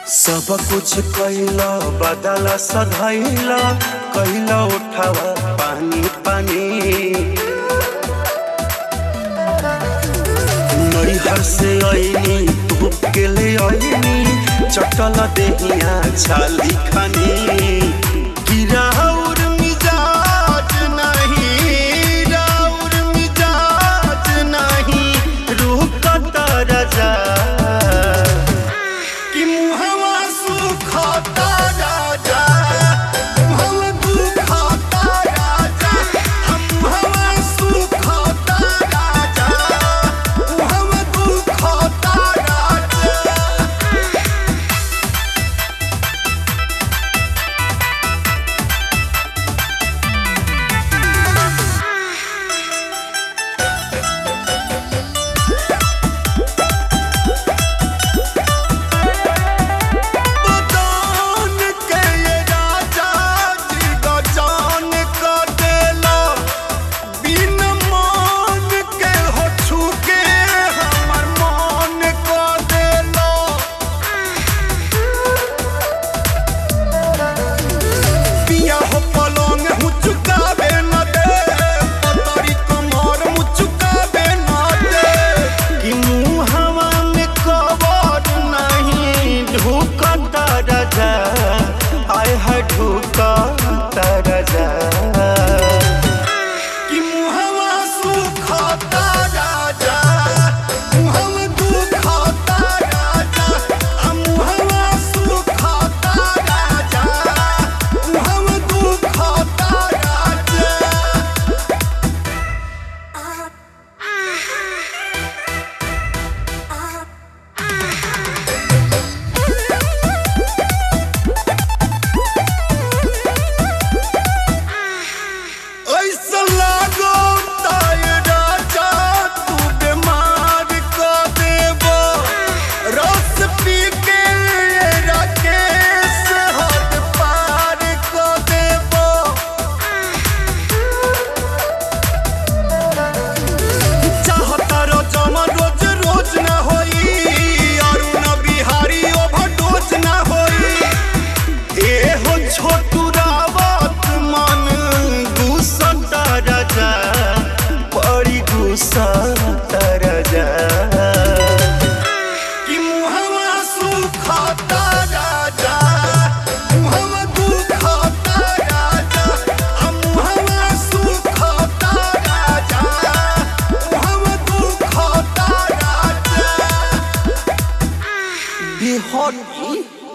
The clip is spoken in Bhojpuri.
सब कुछ कैला बदल सधैला कैला उठावा पानी पानी नैहर से ऐनी धूप के ले ऐनी चटल देहिया छाली खानी कि राउर मिजाज नहीं राउर मिजाज नहीं रुकत रजा कि मुहवा सुखता राजा मुहवा दुखता राजा हम मुहवा सुखता राजा मुहवा दुखता राजा बदान के ये राजा जी गजान क देला बिन मान के हो छूके हमर मान क देला पिया हो पलंग हूँ चुकावे न दे पतरी कमर हूँ चुकावे न दे कि मुँह हवा में कबर नहीं ढूकता राजा आय है ढूकता राजा कि मुहवा सुखता राजा मुहवा दुखता राजा आ मुहवा सुखता राजा मुहवा दुखता राजा ऐसा लागो ताय राजा तू बीमार क देबो रस पी के राकेश हद पार क देबो चाहता रो जमा रोज रोज ना होई अरुण बिहारी ओवरडोज ना होई ए हो छोटू रावत मन गुस्सा राजा बड़ी गुस्सा राजा कि मुहवा सुखता राजा मुहवा दुखता राजा आ मुहवा सुखता राजा मुहवा दुखता राजा बिहान